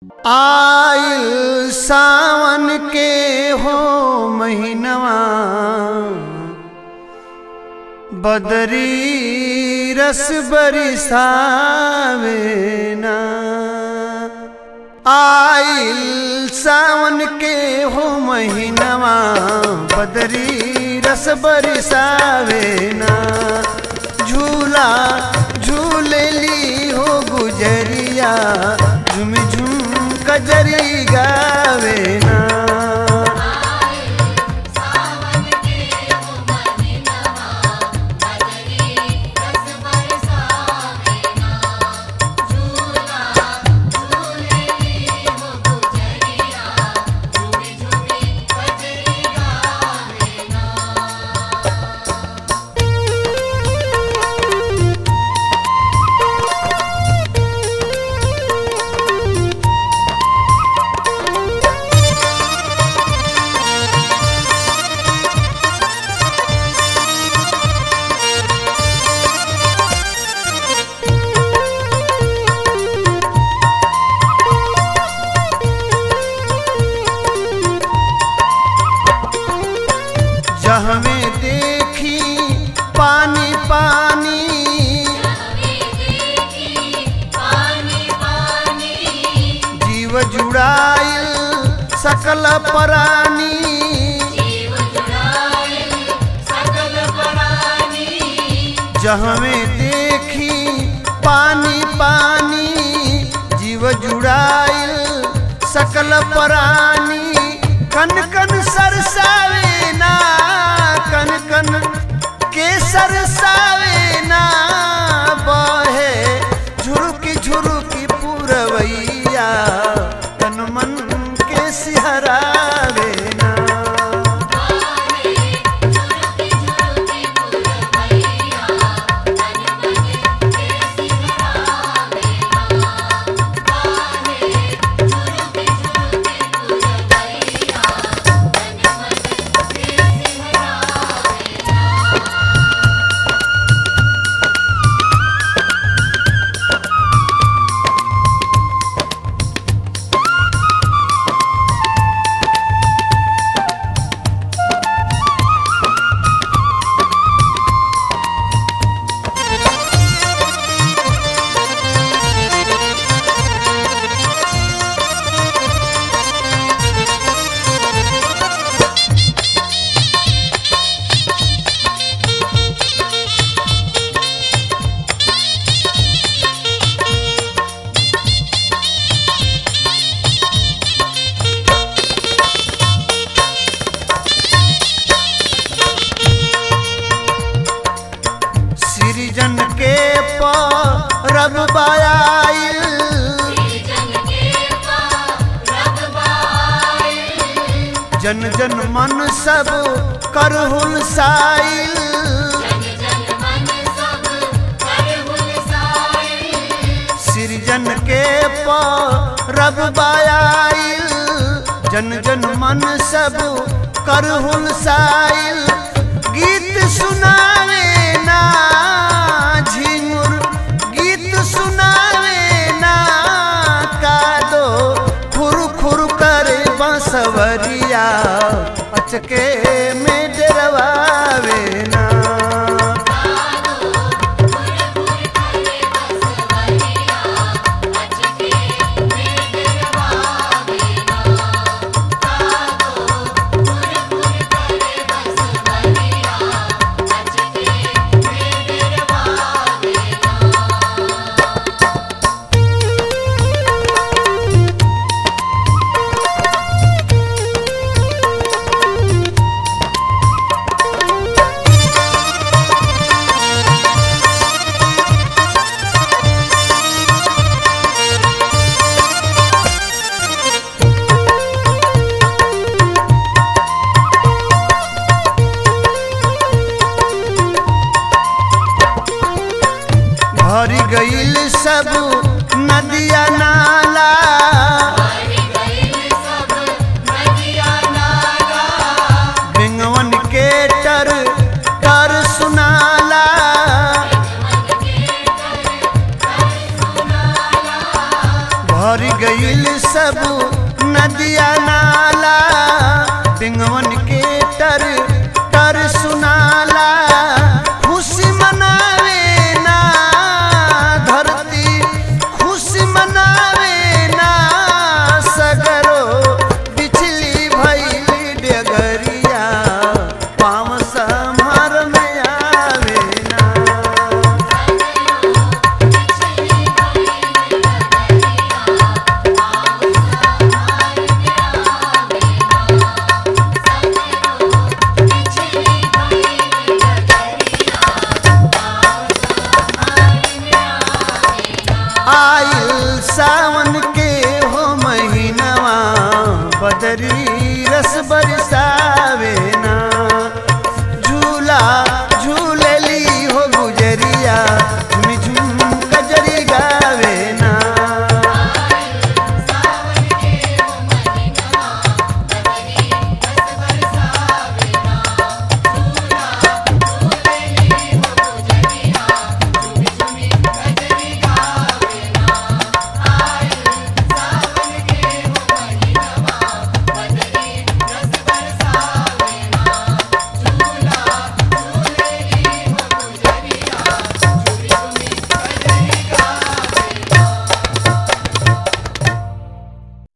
आइल सावन के हो महीनवा बदरी रस बरसावे ना आइल सावन के हो महीनवा बदरी रस बरसावे ना झूला झूलेली हो गुजरिया झुम झुम कजरी गावे ना सावन के हो महीनवा बदरी रस बरसावे ना झूला झूलेली हो गुजरिया झूमी झूमी कजरी गावे ना जहवे देखी पानी पानी हमें देखी पानी पानी जीव जुड़ाइल सकल प्राणी जीव जुड़ाए सकल प्राणी जहवे देखी पानी पानी जीव जुड़ाइल सकल प्राणी कन कन सरसावे ना कन कन के सरसावे ना बहे झुरुकी झुरुकी पुरवैया तन मन के सिहरावे ना आए झुरुकी झुरुकी पुरवैया तन मन के सिहरावे ना आए झुरुकी झुरुकी पुरवैया तन मन के सिहरावे ना सृजन के परब बायाइल जन के रब बाए जन जन मन सब करहुल साइल जन जन मन सब कर हुलसाए सृजन के परब बायाइल जन जन मन सब करहुल साइल गीत सुनावे ना झिंगुर गीत सुनावे ना कादो खुर खुर करे बंसवरिया अचके में डरवावे ना Thank सब नदिया नाला बिंगवन